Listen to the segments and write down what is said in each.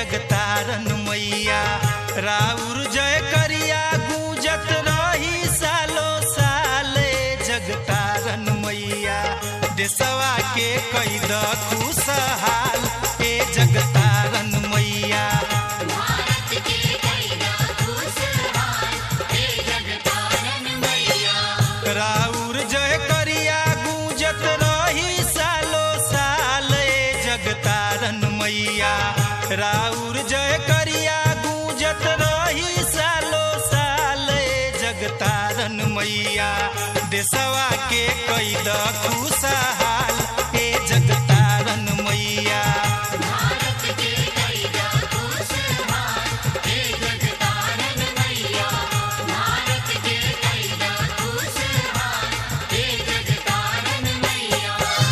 जगतारन मैया राउर जय करिया गूंजत रही सालो साले जगतारन मैया देसवा के कैद खुशहाल ए जगतारन मैया भारत के कैदा खुशहाल हे जगतारन मैया राउर जय करिया गूंजत रही सालो साल ए जगतारन मैया राउर जय करिया गूंजत रही सालो साल ए जगतारन मैया देसवा के कैद खुशहाल ए जगतारन मैया भारत के कैदा खुशहाल हे जगतारन मैया भारत के कैदा खुशहाल हे जगतारन मैया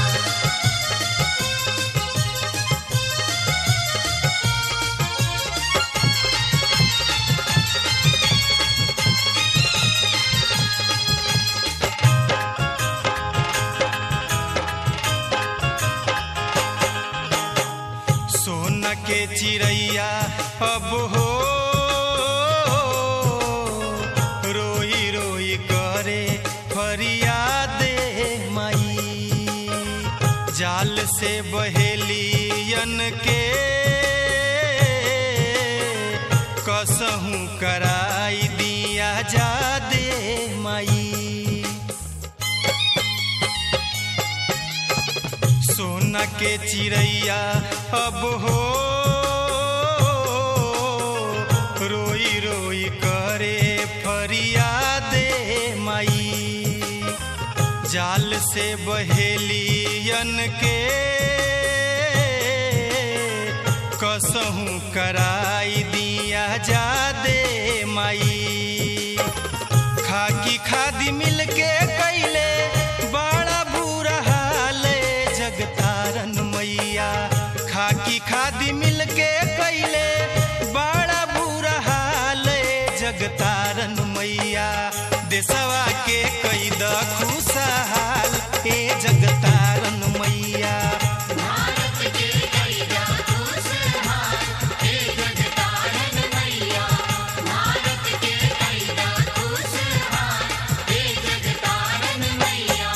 सोन के चिड़ैया अब हो रोई रोई करे फरियादे माई जाल से बहेलियन के कसहूँ कराई दिया जा दे माई सोना के चिड़ैया अब हो रोई रोई करे फरियादे माई जाल से बहेलियन के कसहूँ कराई दिया जा दे माई खाकी खादी मिल के कैले बड़ा बुरा हाल जगतारन मैया खाकी खादी मिल के कैले बड़ा बुरा हाल जगतारन मैया देसवा के कैद खुशहाल ए जगतारन मैया भारत के कैदा खुशहाल हे जगतारन मैया भारत के कैदा खुशहाल हे जगतारन मैया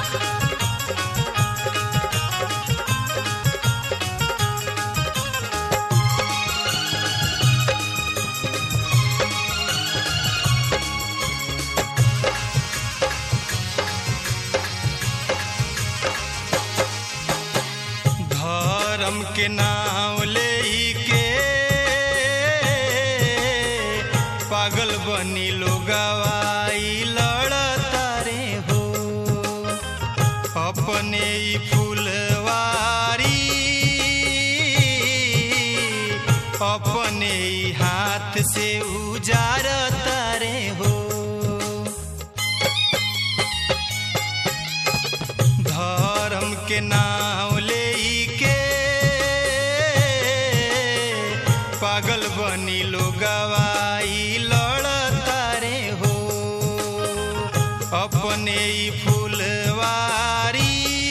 धर्म के नाम ले के पागल बनी लोगवाई लड़ता रे हो अपने ही फूलवारी अपने ही हाथ से उजारता रे हो धर्म के नाम ले के पागल बनी लोगवाई लड़ता रे हो अपने ही फूलवारी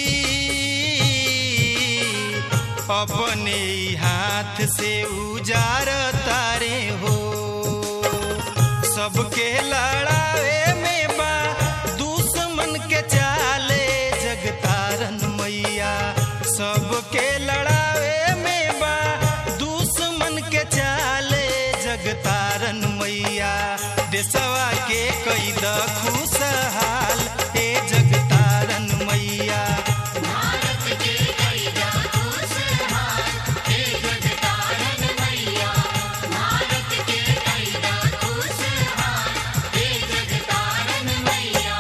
अपने ही हाथ से उजारता रे हो सबके लड़ावे में बा दुश्मन के चाले जगतारन मैया सबके लड़ावे में बा दुश्मन के चाले जगतारन मैया देसवा के कैद खुशहाल ए जगतारन मैया भारत के कैदा खुशहाल हे जगतारन मैया भारत के कैदा खुशहाल हे जगतारन मैया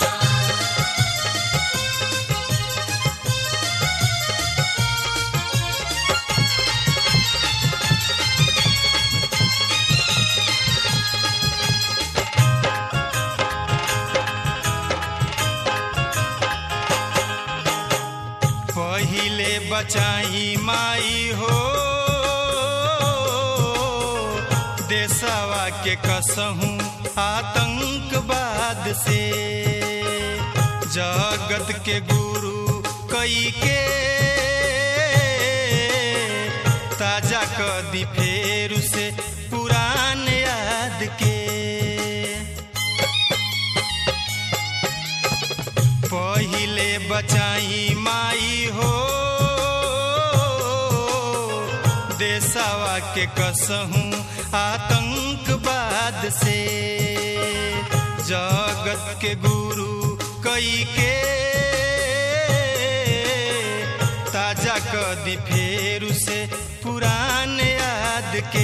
पहिले बचाई माई हो देसवा के कसहूँ आतंकवाद से जगत के गुरु कई के ताजा कदी फेर के कसहूँ आतंकवाद से जगत के गुरु कई के ताजा कदी फेरू से पुरान याद के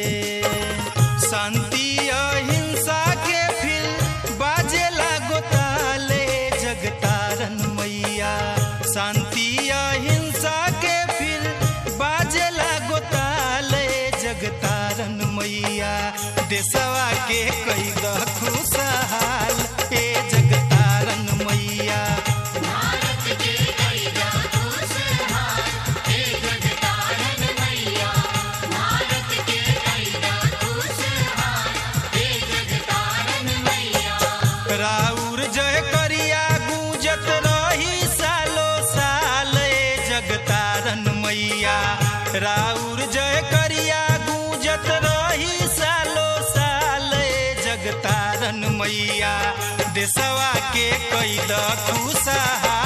शांति अहिंसा के फिर बाजे लागो ताले जगतारन मैया शांति अहिंसा के फिर बाजे लागो ताले जगतारन मैया देशवा के कई खुशहाल ए जगतारन मैया भारत के कैदा खुशहाल हे जगतारन मैया भारत के कैदा खुशहाल हे जगतारन मैया राउर जय करिया गूंजत रही सालो साल ए जगतारन मैया राउर जय करिया गूंजत रही सालो साल ए जगतारन मैया देशवा के कैद खुशहाल